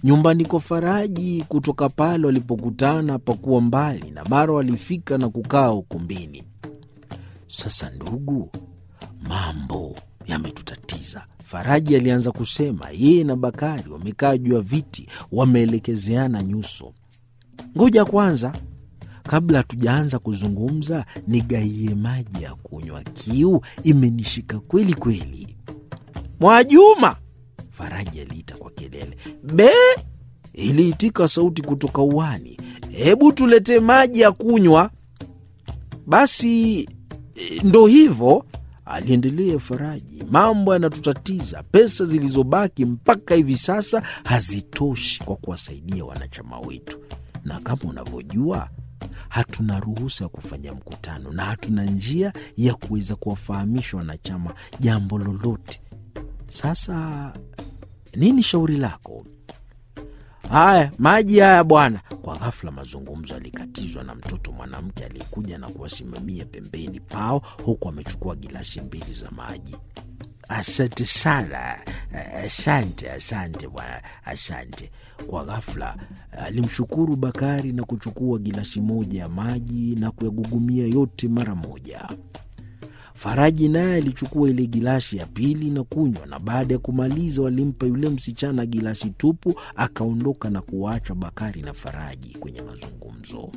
Nyumbani kwa Faraji kutoka pale walipokutana pakuwa mbali, na mara walifika na kukaa ukumbini. Sasa ndugu, mambo yametutatiza, Faraji alianza kusema. Yeye na Bakari wamekaa juu ya viti, wameelekezeana nyuso. Ngoja kwanza, kabla hatujaanza kuzungumza, nigaie maji ya kunywa, kiu imenishika kweli kweli. Mwajuma, Faraji aliita kwa kelele. Be, iliitika sauti kutoka uani. Hebu tuletee maji ya kunywa. Basi ndo hivyo, aliendelea Faraji. Mambo yanatutatiza. Pesa zilizobaki mpaka hivi sasa hazitoshi kwa kuwasaidia wanachama wetu, na kama unavyojua hatuna ruhusa ya kufanya mkutano na hatuna njia ya kuweza kuwafahamisha wanachama jambo lolote. Sasa nini shauri lako? Haya, maji haya bwana. Kwa ghafla mazungumzo yalikatizwa na mtoto mwanamke aliyekuja na kuwasimamia pembeni pao, huku amechukua gilasi mbili za maji. Asante sana, asante, asante bwana, asante. Kwa ghafla alimshukuru Bakari na kuchukua gilasi moja ya maji na kuyagugumia yote mara moja. Faraji naye alichukua ile gilasi ya pili na kunywa, na baada ya kumaliza walimpa yule msichana gilasi tupu, akaondoka na kuwaacha Bakari na Faraji kwenye mazungumzo.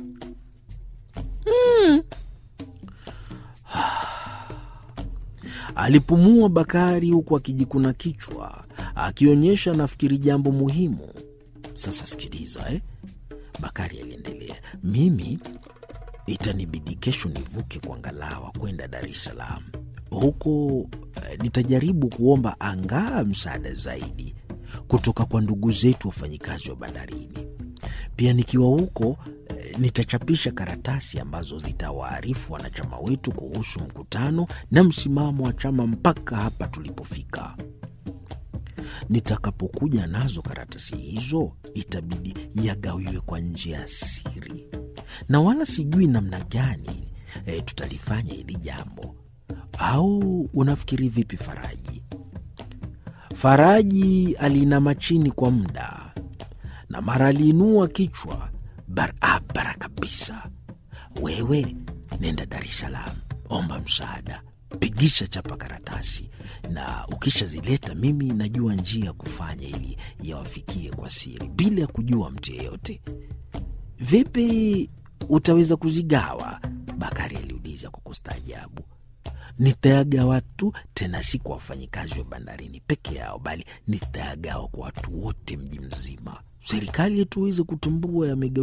Hmm. Alipumua Bakari huku akijikuna kichwa, akionyesha nafikiri jambo muhimu. Sasa sikiliza, eh? Bakari aliendelea, mimi itanibidi kesho nivuke kwa ngalawa kwenda Dar es Salaam. Huko eh, nitajaribu kuomba angaa msaada zaidi kutoka kwa ndugu zetu wafanyikazi wa bandarini. Pia nikiwa huko eh, nitachapisha karatasi ambazo zitawaarifu wanachama wetu kuhusu mkutano na msimamo wa chama mpaka hapa tulipofika. Nitakapokuja nazo karatasi hizo, itabidi yagawiwe kwa njia ya siri na wala sijui namna gani e, tutalifanya hili jambo. Au unafikiri vipi, Faraji? Faraji aliinama chini kwa muda na mara aliinua kichwa barabara kabisa. Wewe nenda Dar es Salaam, omba msaada, pigisha chapa karatasi, na ukishazileta mimi najua njia ya kufanya ili yawafikie kwa siri bila ya kujua mtu yeyote. Vipi utaweza kuzigawa? Bakari aliuliza kwa kustaajabu. Nitayagawa tu, tena si kwa wafanyikazi wa bandarini peke yao, bali nitayagawa kwa watu wote mji mzima. Serikali yetu iweze kutambua yamegawiwa